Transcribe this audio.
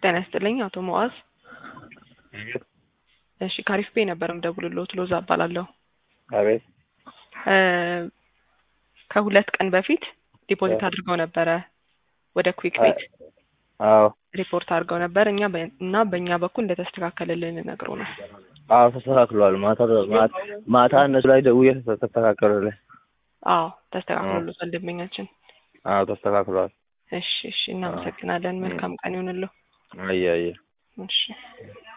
ጤና ይስጥልኝ አቶ ሙዓዝ። እሺ ካሪፍ ቤ ነበር የምደውልልዎት ሎዛ እባላለሁ። አቤት እ ከሁለት ቀን በፊት ዲፖዚት አድርገው ነበረ ወደ ኩዊክ ቤት አዎ ሪፖርት አድርገው ነበር እኛ በ- እና በእኛ በኩል እንደተስተካከለልን ነግሮ ነው። አዎ ተስተካክሏል። ማታ ማታ ማታ እነሱ ላይ ደውዬ ተስተካከሉልኝ። አዎ ተስተካክሎልዎታል ደንበኛችን። አዎ ተስተካክሏል። እሺ እሺ እናመሰግናለን። መልካም ቀን ይሁንልዎ። አየ አየ እሺ